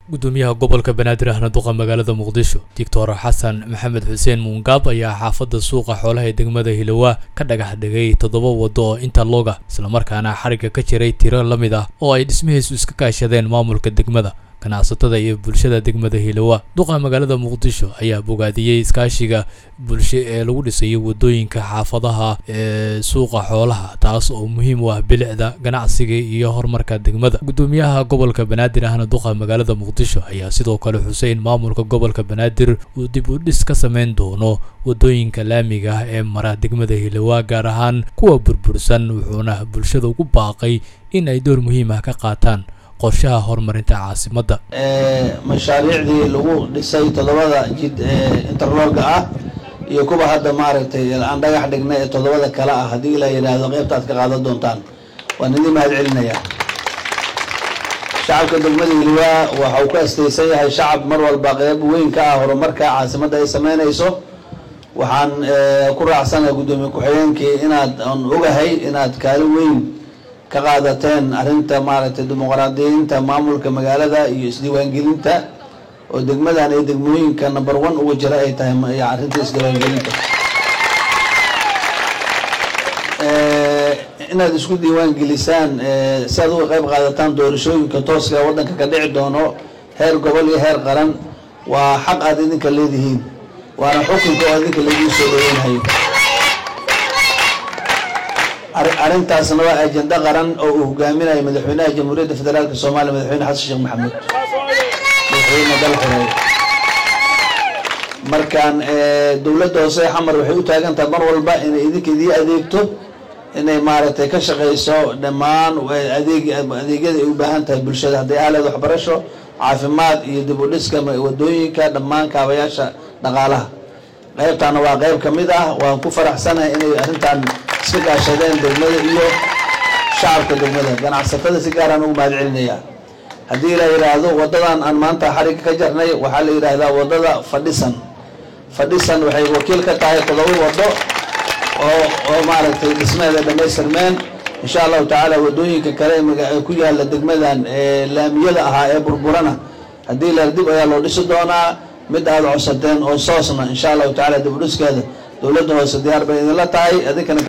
gudoomiyaha gobolka banaadir ahna duqa magaalada muqdisho doctor xasan maxamed xuseen muungaab ayaa xaafadda suuqa xoolaha ee degmada hilowa ka dhagax dhigay toddoba waddo oo interloga islamarkaana xarigga ka jiray tiro la mid ah oo ay dhismihiisu iska kaashadeen maamulka degmada ganacsatada iyo bulshada degmada hilowa duqa magaalada muqdisho ayaa bogaadiyey iskaashiga bulsho ee lagu dhisayo waddooyinka xaafadaha ee suuqa xoolaha taas oo muhiim u ah bilicda ganacsiga iyo horumarka degmada gudoomiyaha gobolka banaadir ahna duqa magaalada muqdisho ayaa sidoo kale xuseyn maamulka gobolka banaadir uu dib u dhis ka sameyn doono waddooyinka laamiga ah ee mara degmada hilowa gaar ahaan kuwa burbursan wuxuuna bulshada ugu baaqay in ay door muhiim ah ka qaataan qorshaha horumarinta caasimadda mashaariicdii lagu dhisay toddobada jid ee interloga ah iyo kuwa hadda maaragtay aan dhagax dhignay ee toddobada kale ah haddii la yidhaahdo qeybta aad ka qaadan doontaan waan idin mahad celinayaa shacabka degmada hiliwaa waxa uu ka astaysan yahay shacab mar walba qeyb weyn ka ah horumarka caasimadda ay sameynayso waxaan ku raacsanahay guddoomiye ku-xigeenkii inaad aan ogahay inaad kaalin weyn ka qaadateen arrinta maaragtay dimuqraadiyiinta maamulka magaalada iyo isdiiwaangelinta oo degmadan iyo degmooyinka number one uga jira ay tahay arrinta isdiiwaangelinta inaad isku diiwaan gelisaan si aad uga qayb qaadataan doorashooyinka tooska ee waddanka ka dhici doono heer gobol iyo heer qaran waa xaq aad idinka leedihiin waana xukunka oo idinka laidin soo dhaweynayo arrintaasna waa ajenda qaran oo uu hogaaminayo madaxweynaha jamhuuriyadda federaalk soomaaliya madaxweyne xasan sheekh maxamuud madaxweyne dal xoreey markaan dowladda hoose ee xamar waxay u taagan tahay mar walba inay idinka idii adeegto inay maaragtay ka shaqeyso dhammaan adeeg adeegyada ay u baahan tahay bulshada hadday ahleed waxbarasho caafimaad iyo dib u dhiska wadooyinka dhammaan kaabayaasha dhaqaalaha qeybtaana waa qeyb ka mid ah waan ku faraxsanahay inay arrintan iska kaashadeen degmada iyo shacabka degmada ganacsatada si gaaraan ugu mahad celinayaa haddii la yidhaahdo waddadan aan maanta xarigga ka jarnay waxaa la yidhaahdaa waddada fadhisan fadhisan waxay wakiil ka tahay todoba waddo oo oo maaragtay dhismeeda dhamaystirmeen insha allahu tacaala waddooyinka kale ee ku yaala degmadan ee laamiyada ahaa ee burburana haddii la dib ayaa loo dhisi doonaa mid aada codsateen oo soosna insha allahu tacala dib u dhiskeeda dowladda hoose diyaar bay idinla tahay adinkana